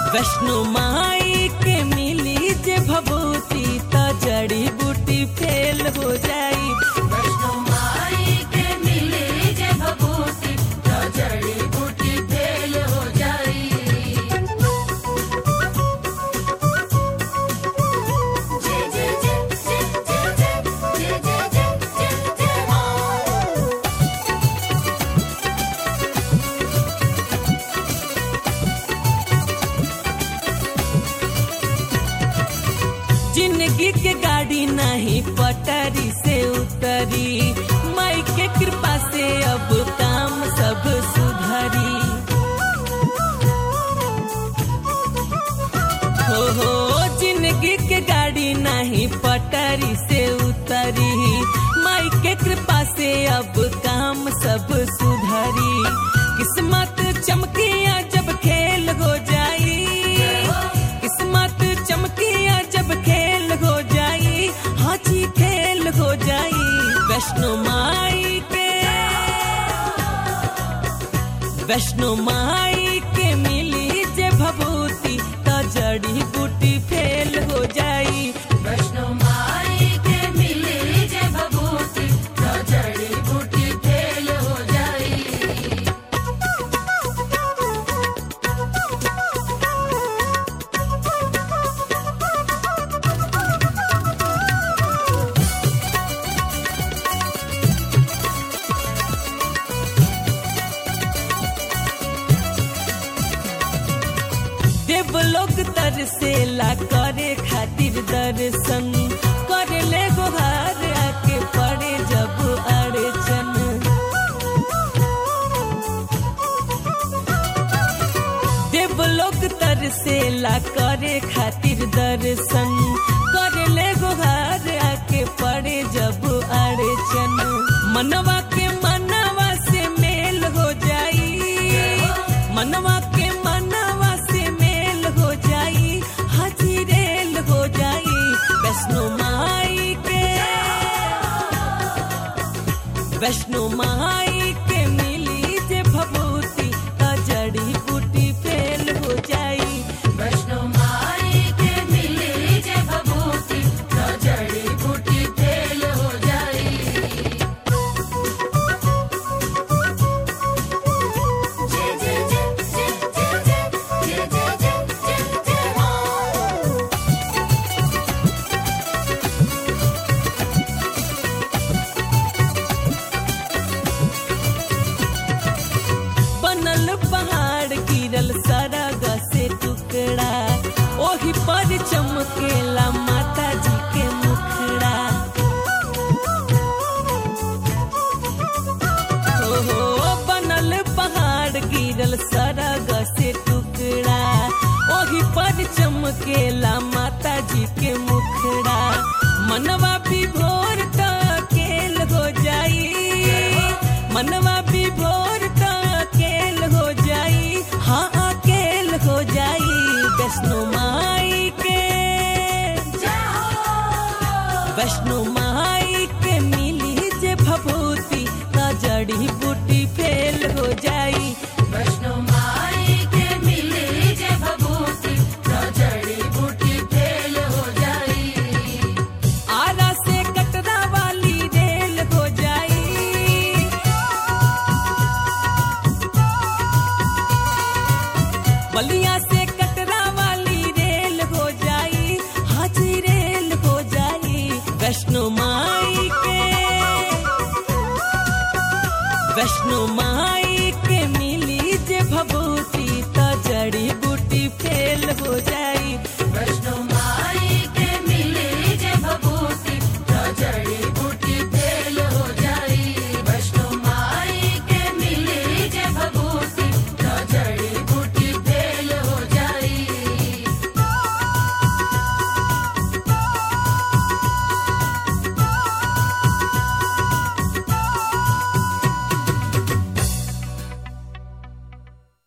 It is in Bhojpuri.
वैष्णो माई के मिली जे भभूति त जड़ी बूटी फेल हो जाई वैष्णो माई के मिले जे भभूति तो जड़ी बूटी फेल हो जाई जय जय जय जय जय जय जय जय जय जय जय मां जिंदगी के गाड़ी नहीं पटरी से उतरी माई के कृपा से अब काम सब सुधरी हो हो जिंदगी के गाड़ी नहीं पटरी से उतरी माई के कृपा से अब काम सब सुधरी किस्मत चमकिया जब खेल हो जाई किस्मत चमकिया जब खेल हो जाई हाजी खेल हो जाई वैष्णो माई के वैष्णो माई के मिली जे भभूति त जड़ी बूटी फेल हो जाई वैष्णो माई के मिले जे भभूति तो जड़ी बूटी फेल हो जाई देवलोक तरसेला करे खातिर दर्शन करे ले गोहार आके पड़े जब अड़चन देवलोक तरसेला करे खातिर दर्शन करे ले गोहार आके पड़े जब अड़चन मनवा के मनवा से मेल हो जाई मनवा के मनवा से मेल हो जाई हाजी रेल हो जाई वैष्णो माई के वैष्णो माई के मिली जे भभूति त जड़ी बूटी फेल हो जाई वैष्णो माई के मिले जे भभूति तो जड़ी बूटी फेल हो जाई जय जय जय जय जय जय जय जय जय जय जय मां बनल पहाड़ गिरल सरग से टुकड़ा ओही पर चमकेला माता जी के मुखड़ा ओहो बनल पहाड़ गिरल सरग से टुकड़ा ओही पर चमकेला माता जी के मुखड़ा मनवा भी भोर केल हो जाई मनवा भी भोर केल हो जाई हाँ अकेल हो जाई वैष्णो माई के वैष्णो माई के मिली जे भभूति त जड़ी बूटी फेल हो जाई वैष्णो माई के मिले जे भभूति तो जड़ी बूटी फेल हो जाई आरा से कटरा वाली रेल हो जाई बलिया से कटरा वाली रेल हो जाई हाजी रेल हो जाई वैष्णो माई के वैष्णो माई